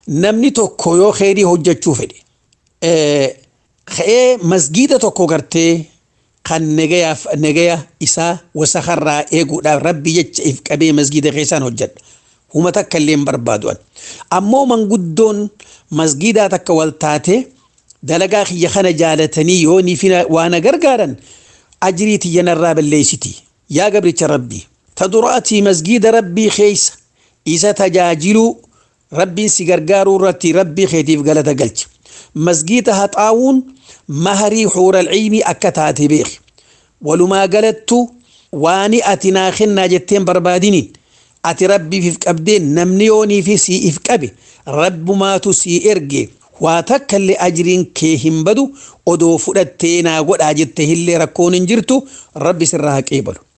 namni tokko yoo kheyrii hojjechuu fedhe ka'ee masgiida tokko gartee kan nagayaaf nagaya isaa wasakarraa eeguudhaaf rabbi jecha if qabee masgiida keessaan hojjedha. Huma takka illee hin barbaadu'an. Ammoo manguddoon masgiidaa takka wal taate dalagaa kiyya kana jaalatanii yoo niifi waan gargaaran ajrii tiyyanarraa balleessiti. Yaa gabricha rabbii ta duraatii masgiida rabbii keessa isa tajaajiluu rabbiin si gargaaruu irratti rabbii keetiif galata galcha. Masgiida haxaawuun maharii xuural ciimii akka taate beeki. Walumaa galattu waani ati naa kennaa jetteen barbaadiniin ati rabbiif qabdee namni yoonii fi siif qabe rabbumaatu sii erge waa takka illee ajiriin kee hin badu odoo fudhattee naa godhaa jette illee rakkoon hin jirtu rabbi sirraa haqee balu.